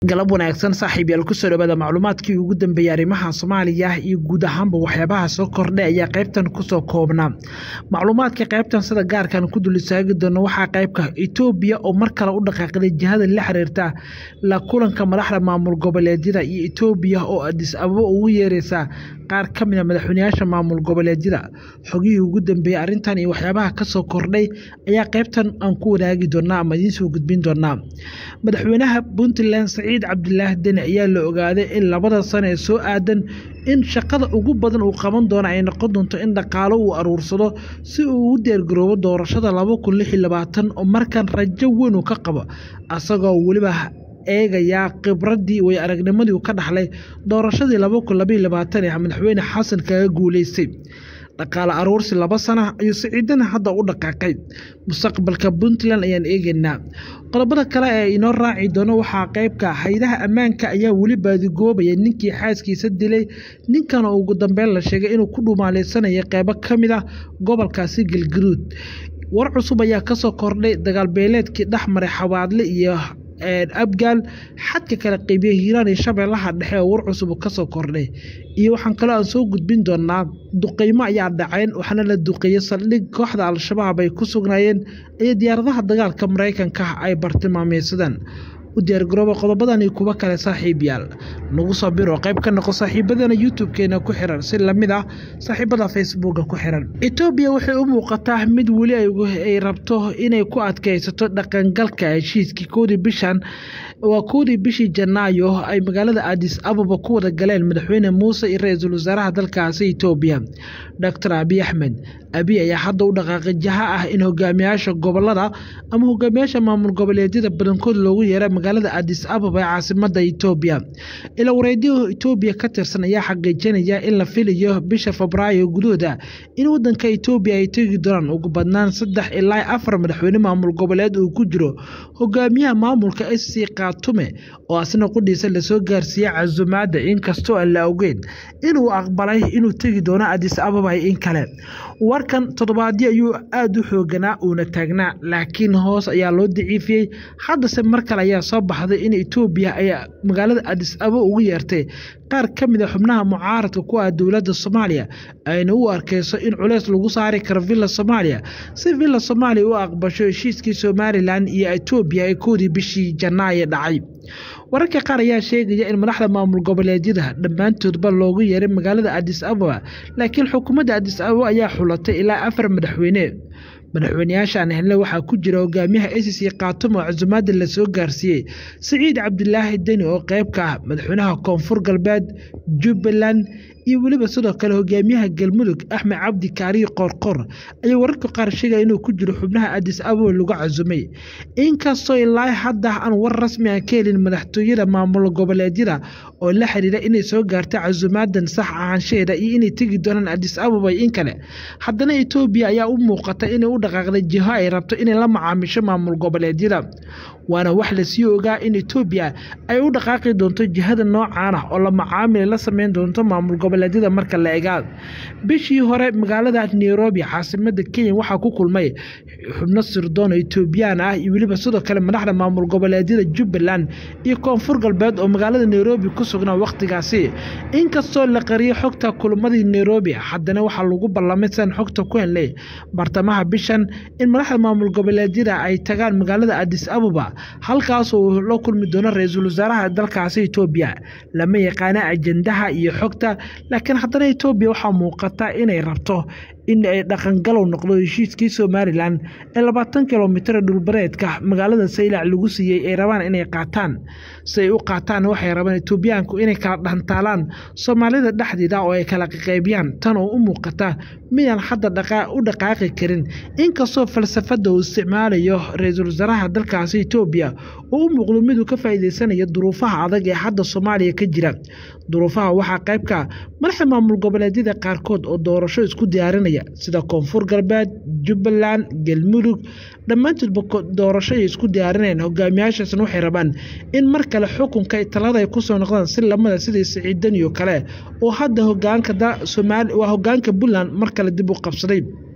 galab wanaagsan saaxiib yaal kusoo dhawaada macluumaadkii ugu dambeeyey arrimaha soomaaliya iyo guud ahaanba waxyaabaha soo kordhay ayaa qaybtan kusoo koobnaa macluumaadka qaybtan sida gaarkan ku dul istaagi doono waxaa qaybka etoobiya oo mar kale u dhaqaaqday jihada la xiriirta la kulanka madaxda maamul goboleedyada iyo etoobiya oo adis ababo ugu yeereysa qaar ka mid a madaxweynayaasha maamul goboleedyada xogihii ugu dambeeyey arrintan iyo waxyaabaha kasoo kordhay ayaa qaybtan aan ku wadaagi doonaa ama idiin soo gudbin doonaa madaxweynaha puntland saciid cabdilaahi deni ayaa la ogaaday in labada sano ee soo aadan in shaqada ugu badan uu qaban doono ay noqon doonto in dhaqaalo uu aruursado si uu ugu diyaargaroobo doorashada laba kun lix iyo labaatan oo markan rajo weyn uu ka qabo asagoo weliba eegayaa khibradii way aragnimadii uu ka dhaxlay doorashadii laba kun labaiyo labaatan ee madaxweyne xasan kaga guuleystay dhaqaale aruursi laba sana ayuu siciidana hadda u dhaqaaqay mustaqbalka puntland ayaan eegaynaa qodobada kale ee inoo raaci doono waxaa qeybka haydaha ammaanka ayaa weli baadigoobaya ninkii xaaskiisa dilay ninkana ugu dambeyn la sheegay inuu ku dhumaaleysanaya qeybo ka mid ah gobolkaasi galgaduud war cusub ayaa kasoo kordhay dagaalbeeleedkii dhexmaray xawaadle iyo abgaal xadka kale qeybiya hiiraan iyo shabeellaha dhexe oo war cusub kasoo kordhay iyo waxaan kaloo aan soo gudbin doonaa duqeymo ayaa dhaceen waxaana la duqeeyey saldhig kooxda al-shabaab ay ku sugnaayeen iyo diyaaradaha dagaalka maraykanka ay bartilmaameysadeen u diyaargarooba qodobadan iyo kuwo kale saaxiib yaal nagu soo biro qayb ka noqo saaxiibadana youtube-keena ku xiran si lamid ah saaxiibada facebooka ku xiran etoobiya waxay u muuqataa mid weli ay rabto inay ku adkaysato dhaqangalka heshiiskii koodii bishan waa koodii bishii janaayo ay magaalada adis ababa ku wada galeen madaxweyne muuse iyo ra-iisul wasaaraha dalkaasi etoobiya doctor abiy axmed abiy ayaa hadda u dhaqaaqay jaha ah in hogaamiyaasha gobolada ama hogaamiyaasha maamul goboleedyada badankood loogu yeera magaalada adis ababa ee caasimada etoobiya ila wareedyaha etoobiya ka tirsan ayaa xaqiijinaya in la filayo bisha febraayo gudahooda in wadanka etoobiya ay tegi doonaan ugu badnaan saddex ilaa afar madaxweyne maamul goboleed uu ku jiro hogaamiyaha maamulka sc kaatume oo asna qudhiisa lasoo gaarsiiyey casumaada inkastoo aan la ogeyn inuu aqbalay inuu tegi doono adis ababa in kale warkan toddobaadyo ayuu aada u xooganaa uuna taagnaa laakiin hoos ayaa loo daciifiyey haddase mar kale ayaa soo baxday in etoobiya ay magaalada adis ababa ugu yeertay qaar ka mid a xubnaha mucaaradka ku ah dowladda soomaaliya ayna u arkeyso in culeys lagu saari karo villa soomaaliya si villa soomaaliya u aqbasho heshiiskii somalilan iyo etoobiya ee koodii bishii janaayo dhacay wararka qaar ayaa sheegaya in madaxda maamul goboleedyada dhammaantoodba loogu yeeray magaalada adis ababa laakiin xukuumadda adis ababa ayaa xulatay ilaa afar madaxweyne madaxweyneyaashaan hele waxaa ku jira hogaamiyaha acc kaatumo casumaada lasoo gaarsiiyey siciid cabdilaahi deni oo qeyb ka ah madaxweynaha koonfur galbeed jubbaland iyo weliba sidoo kale hogaamiyaha galmudug axmed cabdi kaariyo qoorqoor ayaa wararka qaar sheegaya inuu ku jiro xubnaha adis ababa lagu casumay inkastoo ilaa hadda aan war rasmi aan ka helin madaxtooyada maamul goboleedyada oo la xiriira inay soo gaarta casumaadan sax ahaanshaheeda iyo inay tegi doonaan adis ababa in kale haddana etoobiya ayaa u muuqata inay u dhaqaaqday jiho ay rabto inay la macaamisho maamul goboleedyada waana wax lasii ogaa in etoobiya ay u dhaqaaqi doonto jihada noocaan ah oo la macaamil la sameyn doonto maamul goboleedyada marka la egaa bishii hore magaalada nairobi caasimada kenya waxaa ku kulmay xubno sirdoon oo etoobiyaan ah iyo weliba sidoo kale madaxda maamul goboleedyada jubbaland iyo koonfur galbeed oo magaalada nairobi ku sugnaa wakhtigaasi inkastoo la qariyay xogta kulamadii nairobi haddana waxaa lagu ballamay sidan xogta ku helnay bartamaha bishan in madaxda maamul goboleedyada ay tagaan magaalada adis ababa halkaas uu la kulmi doono ra-iisul wasaaraha dalkaasi etoobiya lama yaqaana ajendaha iyo xogta laakiin haddana etoobiya waxaa muuqata inay rabto in ay dhaqangalow noqdo heshiiskii somalilan ee labaatan kilomitir dhulbareedka magaalada saylac lagu siiyey ay rabaan inay qaataan si ay u qaataan waxay rabaan etoobiyaanku inay kala dhantaalaan soomaalida dhexdeeda oo ay kala qaqaybiyaan tan oo u muuqata midaan hadda u dhaqaaqi karin inkastoo falsafada uu isticmaalayo ra-iisul wasaaraha dalkaasi etoobiya oo u muuqdo miduu ka faa'iideysanayo duruufaha adag ee hadda soomaaliya ka jira duruufaha waxaa qaybka madaxda maamul goboleedyada qaarkood oo doorasho isku diyaarinaya sida koonfur galbeed jubbaland galmudug dhammaantoodba doorashoay isku diyaarinayaan hogaamiyaashaasna waxay rabaan in mar kale xukunka talada ay kusoo noqdaan si lamada sidii siciidaniyo kale oo hadda hogaanka waa hogaanka puntland mar kale dib u qabsaday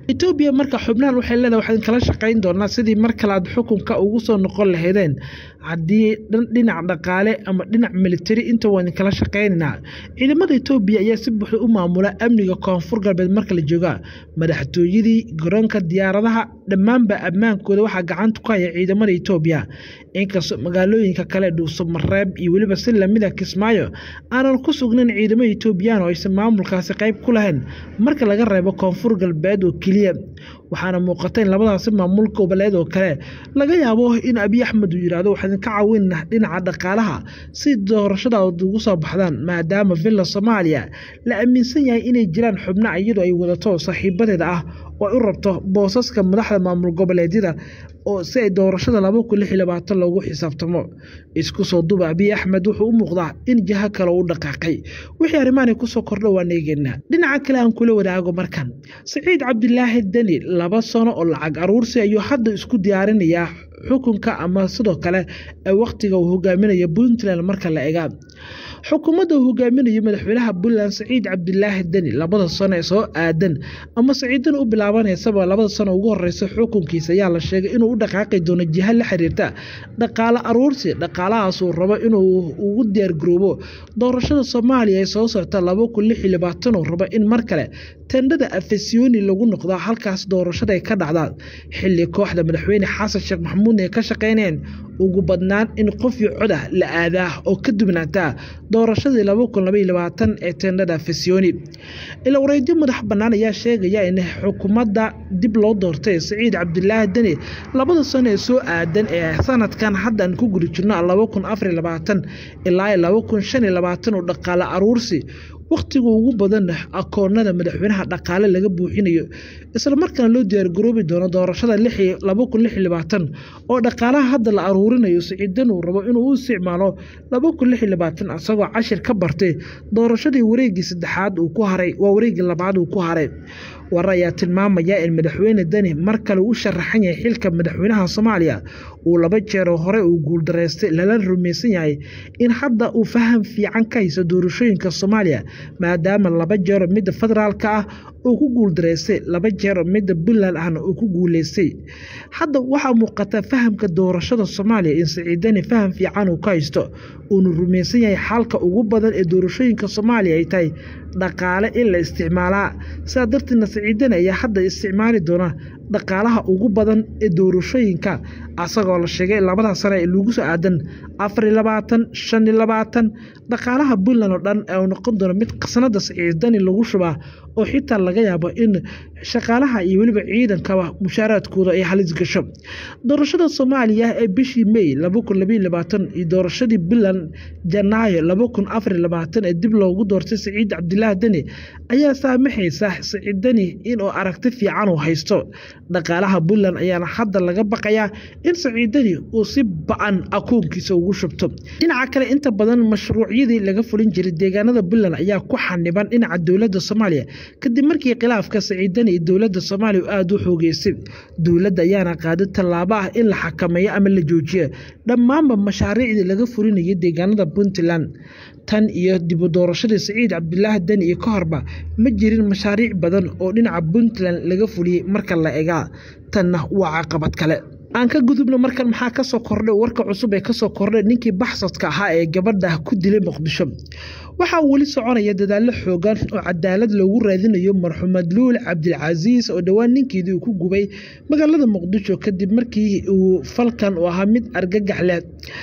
etoobiya marka xubnahan waxay leedahay waxaan kala shaqayn doonaa sidii mar kale aad xukunka ugu soo noqon lahaydeen haddii dhinac dhaqaale ama dhinac militari inta waan kala shaqaynaynaa ciidamada etoobiya ayaa si buuxda u maamula amniga koonfur galbeed marka la jooga madaxtooyadii garoonka diyaaradaha dhammaanba ammaankooda waxaa gacanta ku haya ciidamada etoobiya inkastoo magaalooyinka kale dhuuso mareeb iyo weliba si lamida kismaayo aanan ku sugnayn ciidamada etoobiyaan oo aysan maamulkaasi qayb ku lahayn marka laga reebo koonfur galbeed oo keliya waxaana muuqata in labadaasi maamul goboleed oo kale laga yaabo in abiy axmed uu yidhaahdo waxaan ka caawinna dhinaca dhaqaalaha si doorashada ugu soo baxdaan maadaama villa soomaaliya la aaminsan yahay inay jiraan xubno iyadoo ay wadato saaxiibadeeda ah oo ay u rabto boosaska madaxda maamul goboleedyada oo si ay doorashada laba kun lix iyo labaatan loogu xisaabtamo isku soo duba abiy axmed wuxuu u muuqdaa in jaho kale u dhaqaaqay wixii arrimahan kusoo kordha waan eegeynaa dhinaca kale aan kula wadaago markan saciid cabdilaahi deni laba sano oo lacag aruursi ayuu hadda isku diyaarinayaa xukunka ama sidoo kale wakhtiga uu hogaaminayo puntland marka la egaa xukuumadda uu hogaaminayo madaxweynaha puntland saciid cabdilaahi deni labada sano ee soo aadan ama saciidan u bilaabanaysaba labada sano ugu horeysa xukunkiisa ayaa la sheegay inuu u dhaqaaqi doono jiha la xiriirta dhaqaale aruursi dhaqaalahaasuu rabo inuu ugu diyaargaroobo doorashada soomaaliya ee soo socta laba kun lix iyo labaatan uu rabo in mar kale tendhada afesiyoni lagu noqdo halkaas doorashada ay ka dhacdaan xilli kooxda madaxweyne xasan sheekh maxamuudna ay ka shaqeynayeen ugu badnaan in qof iyo cod ah la aadaa oo ka dubnaataa doorashadii laba kun labaiyo labaatan ee tendhada afesiyoni ila wareedyo madax bannaan ayaa sheegaya in xukuumadda dib loo doortay saciid cabdilaahi deni labada sano ee soo aadan ee sanadkan haddaan ku guri jirno laba kun afariyo labaatan ilaa laba kun shan iyo labaatan oo dhaqaale aruursi wakhtiga ugu badan akoonada madaxweynaha dhaqaale laga buuxinayo islamarkaana loo diyaargaroobi doono doorashada laba kun lix iyo labaatan oo dhaqaalaha hadda la aruurinayo siciidan uu rabo inuu u isticmaalo laba kun lix iyo labaatan isagoo cashir ka bartay doorashadii wareegii saddexaad uu ku haray waa wareegii labaad uu ku haray warar ayaa tilmaamaya in madaxweyne deni mar kale u sharaxan yahay xilka madaxweynaha soomaaliya uu laba jeeroo hore uu guuldaraystay lala rumaysan yahay in hadda uu faham fiican ka hayso doorashooyinka soomaaliya maadaama laba jeero midda federaalka ah uu ku guuldaraystay laba jeero midda puntland ahna uu ku guuleystay hadda waxaa muuqata fahamka doorashada soomaaliya in siciidani faham fiican uu ka haysto uuna rumaysan yahay xalka ugu badan ee doorashooyinka soomaaliya ay tahay dhaqaale in la isticmaalaa sidaa darteedna siciidani ayaa hadda isticmaali doona dhaqaalaha ugu badan ee doorashooyinka asagoo la sheegay labada sane ee lagu soo aadan afariyo labaatan shan iyo labaatan dhaqaalaha puntland oo dhan ee noqon doona mid khasnada siciidani lagu shubaa oo xitaa laga yaabo in shaqaalaha iyo weliba ciidankaba mushaaraadkooda ay halis gasho doorashada soomaaliya ee bishii may laba kun labaiyo labaatan iyo doorashadii puntland janaayo laba kun afariyo labaatan ee dib loogu doortay saciid cabdilaahi deni ayaa saamaxaysa saciid deni inuu aragti fiican uu haysto dhaqaalaha puntland ayaana hadda laga baqayaa in saciidani uu si ba-an akoonkiisa ugu shubto dhinaca kale inta badan mashruucyadii laga fulin jiray deegaanada puntland ayaa ku xaniban dhinaca dowladda soomaaliya kadib markii khilaafka saciidani iyo dowladda soomaaliya aada u xoogeysay dowladda ayaana qaaday tallaabo ah in la xakameeyo ama la joojiyo dhammaanba mashaariicdii laga fulinayay deegaanada puntland tan iyo dibu doorashadii saciid cabdilaahi deni iyo ka horba ma jirin mashaariic badan oo dhinaca puntland laga fuliyey marka la egaa tanna waa caqabad kale aan ka gudubno markan maxaa kasoo kordhay warka cusub ee kasoo kordhay ninkii baxsadka ahaa ee gabadha ku dilay muqdisho waxaa weli soconaya dadaallo xoogan oo cadaalad loogu raadinayo marxuumad luul cabdilcasiis oo dhowaan ninkeedii uu ku gubay magaalada muqdisho kadib markii uu falkan uu ahaa mid argagax leh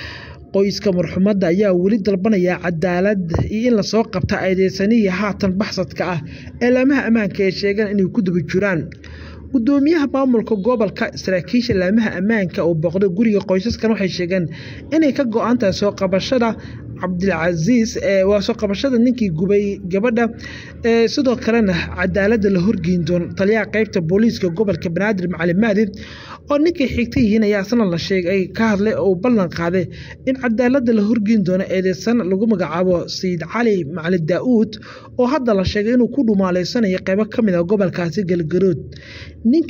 qoyska marxuumadda ayaa weli dalbanaya cadaalad iyo in lasoo qabta eedeysanihii haatan baxsadka ah eelaamaha ammaanka ee sheegaan inay ku daba jiraan gudoomiyaha maamulka gobolka saraakiisha laamaha ammaanka oo booqday guriga qoysaskan waxay sheegeen inay ka go-an tahay soo qabashada cabdilcasiis waa soo qabashada ninkii gubay gabadha sidoo kalena cadaaladda la horgeyn doono taliyaha qeybta booliiska gobolka banaadir macalin mahdi oo ninkay xigta yihiin ayaa asna la sheegay ka hadlay oo ballan qaaday in cadaaladda la horgeyn doono eedeysan lagu magacaabo sayid cali macalin daa-uud oo hadda la sheegay inuu ku dhumaaleysanayo qeybo ka mid a gobolkaasi galgarood ninkan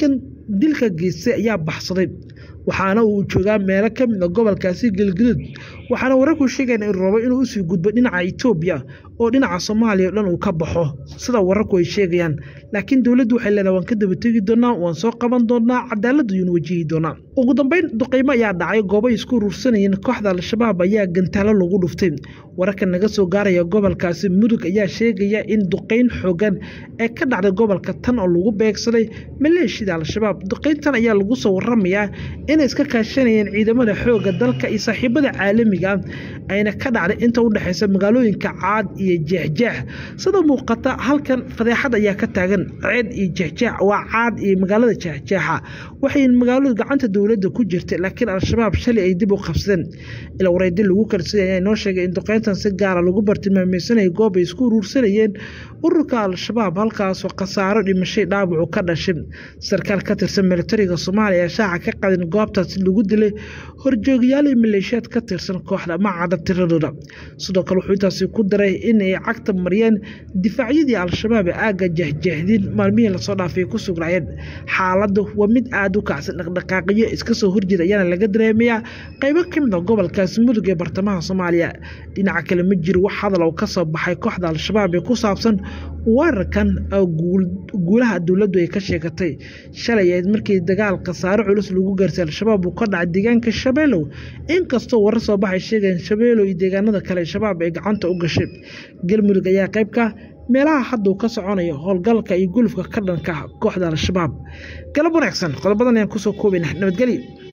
dilka geystay ayaa baxsaday waxaana uu joogaa meelo ka mid a gobolkaasi galgaduud waxaana wararku sheegayaan in rabo inuu usii gudbo dhinaca etoobiya oo dhinaca soomaaliya o dhan uu ka baxo sida wararku ay sheegayaan laakiin dowladdu waxay leedahay waan ka daba tegi doonaa waan soo qaban doonaa cadaaladda ayuunu wajihi doonaa ugu dambeyn duqeymo ayaa dhacay goobay isku urursanayeen kooxda al-shabaab ayaa gantaalo lagu dhuftay wararka naga soo gaaraya gobolkaasi mudug ayaa sheegaya in duqeyn xoogan ee ka dhacday gobolka tan oo lagu beegsaday maleeshiyada al-shabaab duqeyntan ayaa lagu soo waramayaa inay iska kaashanayeen ciidamada xooga dalka iyo saaxiibada caalamiga ayna ka dhacday inta u dhexeysa magaalooyinka caad iyo jeexjeex sida muuqata halkan fadeexad ayaa ka taagan ceed iyo jeexjeex waa caad iyo magaalada jeexjeexa waxay magaaladu gacanta dowladda ku jirtay laakiin al-shabaab shalay ay dib u qabsadeen ila wareedi lagu kalsiyay ayaa inoo sheegay in duqeyntan si gaara lagu bartilmaameysanayay goob ay isku uruursanayeen ururka al-shabaab halkaasoo khasaaro dhimashay dhaawacu ka dhashay sarkaal ka tirsan militariga soomaaliya ee shaaca ka qadin goobtaasi lagu dilay horjoogayaal iyo maleeshiyaad ka tirsan kooxda macada tiradooda sidoo kale wuxuu intaasi ku daray in ay cagta mariyeen difaacyadii al-shabaab ee aagga jehjehdin maalmihii lasoo dhaafay ku sugnaayeen xaaladdu waa mid aada u kacsan dhaqdhaqaaqiyo iska soo horjeeda ayaana laga dareemayaa qaybo ka mid a gobolkaasi mudug ee bartamaha soomaaliya dhinaca kale ma jiro wax hadal oo ka soo baxay kooxda al-shabaab ee ku saabsan weerarkan guulaha dowladdu ay ka sheegatay shalay ayd markii dagaal khasaaro culus lagu gaarsay al-shabaab uu ka dhacay deegaanka shabeelow inkastoo warar soo baxay sheegayeen shabeelow iyo deegaanada kale shabaab ay gacanta u gashay galmudug ayaa qaybka meelaha hadduu ka soconayo howlgalka iyo gulufka ka dhanka kooxda al-shabaab galab wanaagsan qodobadan ayaan kusoo koobayna nabadgelyo